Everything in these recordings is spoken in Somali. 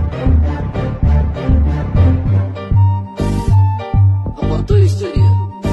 Aportó historia.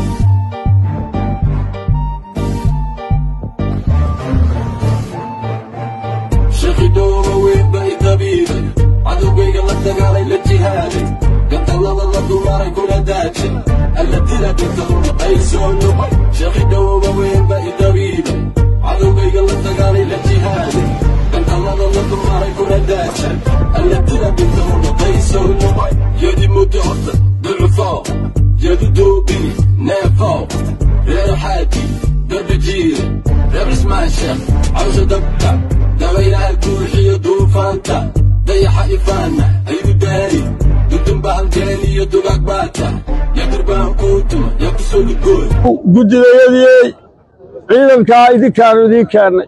shaqidhooba weyn bay dabiibay cadowgayga la dagaalay la jihaaday gantallada la dumaray kula daajay alla dila dhintahuna ay soo noqay shaqidhooba weyn bay dabiibay cadowgayga la dagaalay la jihaaday gantallada la dumaray kula daajay alla dila dhintahuna ay soo noqay yadi muddo horta ducufoo yadu doobini neefoo reer xaaji darbi jiire reer cismaan sheekh cawsa dabka dabaylaha guuxiyo duufaanta dayaxa ifaana ayu daari dudunba halgeen iyo dugaag baata yadurbaan kuutuma yaa ku soo dhugooy guddidayadii ciidankaa idinkaanu idiin keennay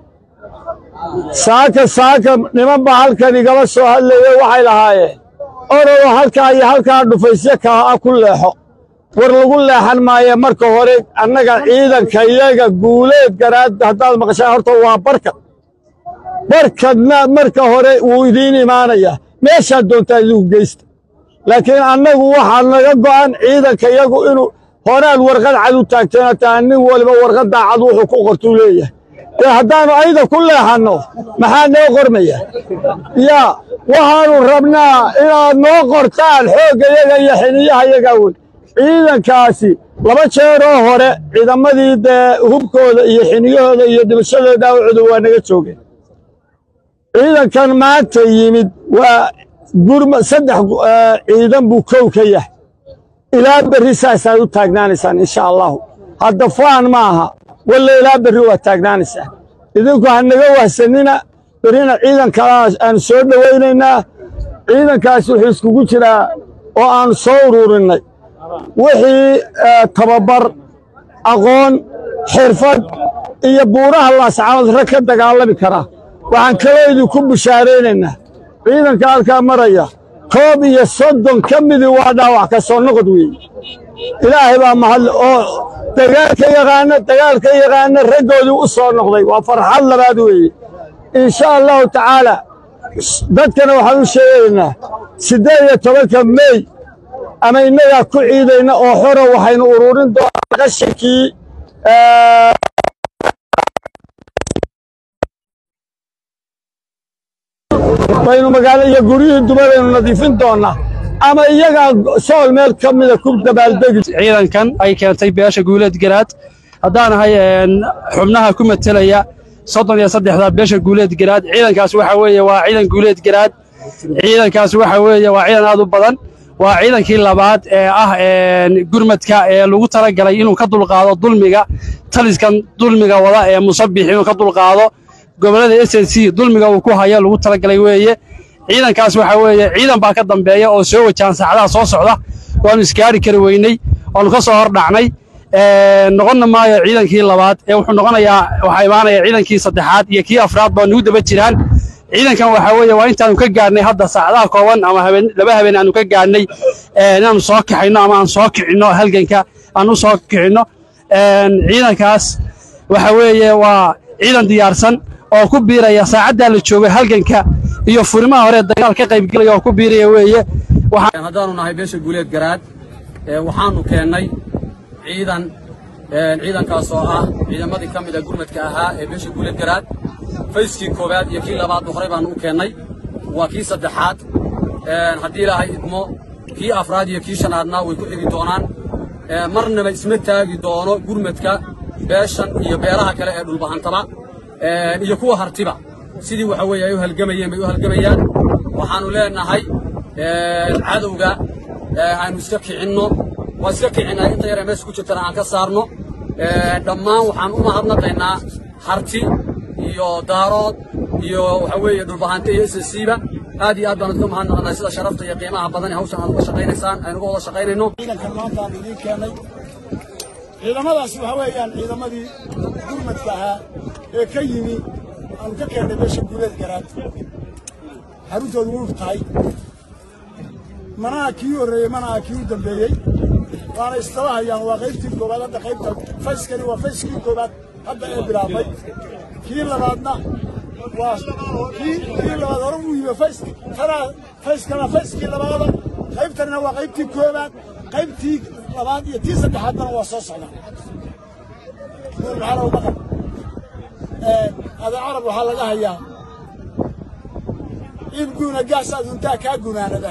saaka saaka nimanba halkan igala soo hadlaya waxay lahaayeen orodo halkaa iyo halkaa dhufaysyo kaa ah ku leexo war lagu leexan maaye marka hore annaga ciidanka iyaga guuleed garaad haddaad maqashaan horta waa barkad barkadna marka hore wuu idiin imaanayaa meeshaad doontaa idigu geysta laakiin annagu waxaa naga go'an ciidanka iyagu inuu horaad warqad cad u taagteen hataa nin waliba warqaddaa cad wuxuu ku qortuu leeyahay dee haddaannu ayda ku leexanno maxaa noo qormaya yaa waxaannu rabnaa inaad noo qortaan xoogga yaga iyo xiniyaha yagaa wey ciidankaasi laba jeeroo hore ciidamadii dee hubkooda iyo xiniyahooda iyo dhimashadooda dhaawacooda waa naga joogeen ciidankan maanta yimid waa gurma saddex ciidan buu kow ka yahay ilaa berri saasaad u taagnaanaysaan insha allahu hadda faan ma aha walla ilaa berri waa taagnaanaysaan idinku ha naga wahsanina berrina ciidan kalaa aanu soo dhowaynaynaa ciidankaas wuxuu iskugu jiraa oo aanu soo ururinnay wixii tababar aqoon xirfad iyo buuraha laascaanood rag ka dagaalami karaa waxaan kaloo idinku bishaaraynaynaa ciidanka halkaa maraya koob iyo soddon ka midii waa dhaawac ka soo noqod weeye ilaahay baa mahadle oo dagaalka yaqaana dagaalka yaqaana raggoodii u soo noqday waa farxad labaad weeye insha allahu tacaala dadkana waxaan u sheegaynaa siddeed iyo tobanka mey ama innagaa ku ciidayna oo xora waxaynu ururin doonaa qashinkii baynu magaalo iyo guryihii dumaraynu nadiifin doonnaa ama iyagaa sool meel ka mida ku dabaaldegi ciidankan ay keentay beesha guuleed garaad haddaan ahay xubnaha ku matelaya soddon iyo saddexda beesha guuleed garaad ciidankaas waxa weeye waa ciidan guuleed garaad ciidankaas waxa weeye waa ciidan aad u badan waa ciidankii labaad ee ah gurmadka ee lagu talagalay inuu ka dulqaado dulmiga taliskan dulmiga wada ee musabix inuu ka dulqaado gobollada s n c dulmiga uu ku hayo lagu talagalay weeye ciidankaas waxa weeye ciidan baa ka dambeeya oo soo wajahan saacadaha soo socda waanu isgaari kari weyney waanu ka soo hordhacnay noqonna maayo ciidankii labaad ee wuxuu noqonayaa waxaa imaanaya ciidankii saddexaad iyo kii afraad baa nugu daba jiraan ciidankan waxaa weeye waa intaanu ka gaadhnay hadda saacadaha kooban ama habeen laba habeen aanu ka gaadhnay inaanu soo kaxayno ama aan soo kicinno halganka aan u soo kicinno ciidankaas waxa weeye waa ciidan diyaarsan oo ku biiraya saacaddaa la joogay halganka iyo furimaha hore dagaal ka qaybgelaya oo ku biiraya weeye haddaanu nahay beesha guuleed garaad waxaanu keennay ciidan ciidankaas oo ah ciidamadii ka mida gurmadka ahaa ee beesha guuleed garaad fayskii koowaad iyo kii labaadba horey baanu u keennay waa kii saddexaad haddii ilaahay idmo kii afraad iyo kii shanaadna way ku xigi doonaan marnaba isma taagi doono gurmadka beeshan iyo beelaha kale ee dhulbahantaba iyo kuwa hartiba sidii waxa weeye ay u halgamayeen bay u halgamayaan waxaannu leenahay cadowga aynu iska kicinno waa iska kicinay inta yar ee meesha ku jirtana aan ka saarno dhammaan waxaan u mahadnaqaynaa harti iyo daarood iyo waxa weeye dhulbahante iyo sscba aad iyo aad baan uga mahadnaqnay sida sharafta iyo qiimaha badan ee hawshan aad uga shaqaynaysaan aynu uga wada shaqaynayno ciidankan maanta aan idiin keenay ciidamadaasi waxa weeyaan ciidamadii gurmadka ahaa ee ka yimi aanu ka keennay meesha guuleed garaad xaruntoodu wurur tahay manaha kii horreeyey manaha kii u dambeeyey waana istaba hayaan waa qaybtii koowaad hadda qaybta fayskani waa fayskii koowaad hadda ee bilaabay kii labaadna waa kii kii labaad hore uu yimi fays tanaa fayskana fayskii labaada qaybtanina waa qaybtii koobaad qaybtii labaad iyo tii saddexaadna waa soo socdaan nuur maxaa lagu maqan adan carab waxaa laga hayaa in guuna gaas aduntaa kaa gunaanada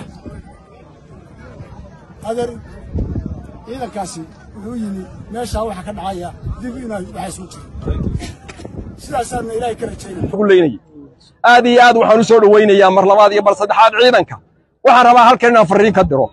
adeer ciidankaasi wuxuu yimi meeshaa waxa ka dhacaya dib inaa waxa isku jiro sidaasaana ilaahay ka rajaynaya leynayay aad iyo aad waxaan u soo dhowaynayaa mar labaad iyo mar saddexaad ciidanka waxaan rabaa halkan inaan farriin ka diro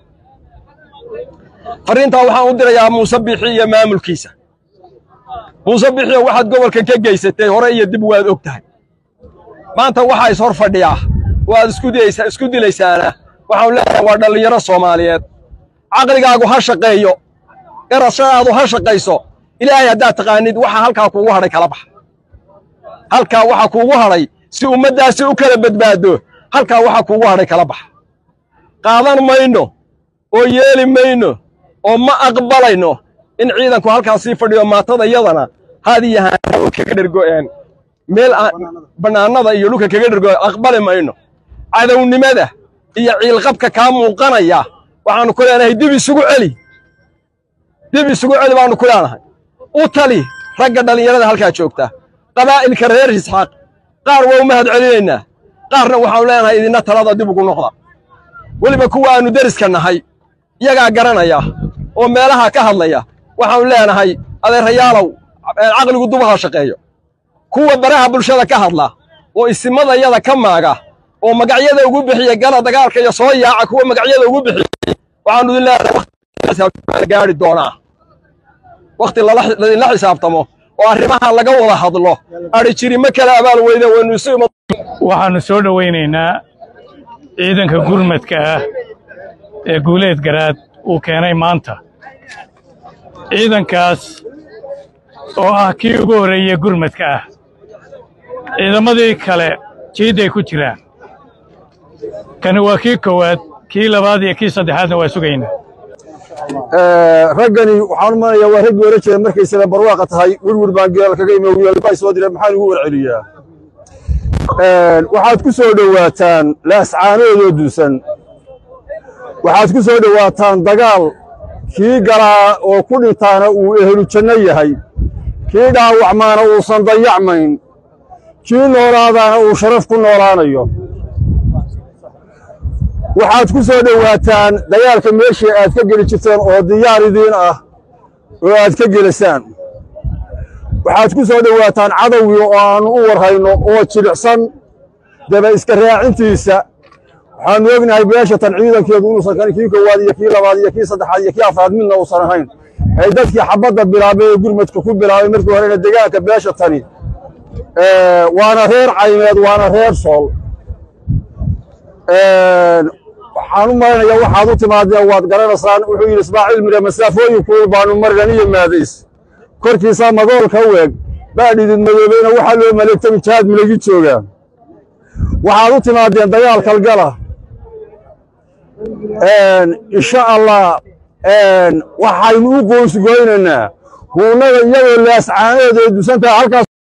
farriintaa waxaan u dirayaa muuse bixi iyo maamulkiisa muuse bixiyo waxaad gobolkan ka geysatay hore iyo dib waad og tahay maanta waxaa is hor fadhiyaa oo aad isku dilaysaa isku dilaysaana waxaan leeyahay waa dhallinyaro soomaaliyeed caqligaagu ha shaqeeyo garashadaadu ha shaqayso ilaahay haddaad taqaanid waxa halkaa kuugu hadhay kala baxa halkaa waxa kuugu hadhay si ummaddaasi u kala badbaado halkaa waxa kuugu hadhay kala baxa qaadan mayno oo yeeli mayno oo ma aqbalayno in ciidanku halkaa sii fadhiyo maatada iyadana haad iyo haan kaga dhergo'een meel aan bannaanada iyo dhulka kaga dhergo aqbali mayno cadownimada iyo ciilqabka kaa muuqanaya waxaannu ku leenahay dib isugu celi dib isugu celi baannu ku leenahay u tali ragga dhallinyarada halkaa joogta qabaa'ilka reer isxaaq qaar waa u mahad celinaynaa qaarna waxaannu leenahay idinna talada dib ugu noqda weliba kuwa aannu deriska nahay iyagaa garanaya oo meelaha ka hadlaya waxaannu leenahay adeerayaalow caqligu dubaha shaqeeyo kuwa baraha bulshada ka hadla oo isimadayada ka maaga oo magacyada ugu bixiya gala dagaalka iyo soo yaaca kuwa magacyada ugu bixiya waxaannu idin leenahay gaari doonaa wakhti ladinla xisaabtamo oo arrimaha laga wada hadlo adhi jiri ma kala abaal weyde waynu isu ima waxaannu soo dhowaynaynaa ciidanka gurmadka ah ee guuleed garaad uu keenay maanta ciidankaas oo ah kii ugu horreeyey gurmadka ah ciidamadii kale jiidday ku jiraan kani waa kii koowaad kii labaad iyo kii saddexaadna waa sugaynaa raggani waxaan u malaya waa raggii hore jira markay sida barwaaqa tahay wirwir baan geel kaga imi wiilbaa soo diray maxaan ugu warceliyaa waxaad ku soo dhowaataan laascaanoodoo duusan waxaad ku soo dhowaataan dagaal kii galaa oo ku dhintaana uu ehlu janno yahay kii dhaawacmaana uusan dayacmayn kii noolaadaana uu sharaf ku noolaanayo waxaad ku soo dhowaataan dagaalka meeshii aad ka geli jirteen oo diyaar idiin ah oo aad ka gelisaan waxaad ku soo dhowaataan cadowgii oo aannu u warhayno oo jilicsan daba iska raacintiisa waxaannu ognahay beeshatan ciidankeedu inuusan kan kii koowaad iyo kii labaad iyo kii saddexaad iyo kii afraad midna uusan ahayn ay dadkii xabadda bilaabay ee gurmadka ku bilaabay markii horena degaanka beeshatani waana reer caymeed waana reer sool waxaan u malaynayaa waxaad u timaadeen waad garanaysaan wuxuu yidhi ismaaciil mire masaafooyin kuul baanu marinan iyo maadays korkiisaa madoolka u eg baa dhidid madoobayna waxaa loo maleegtami jihaad milagi joogaa waxaad u timaadeen dagaal kalgala insha allah waxaynu u qoonsgoynaynaa huunada iyagoo laascaanooda ay dusantahay halkaas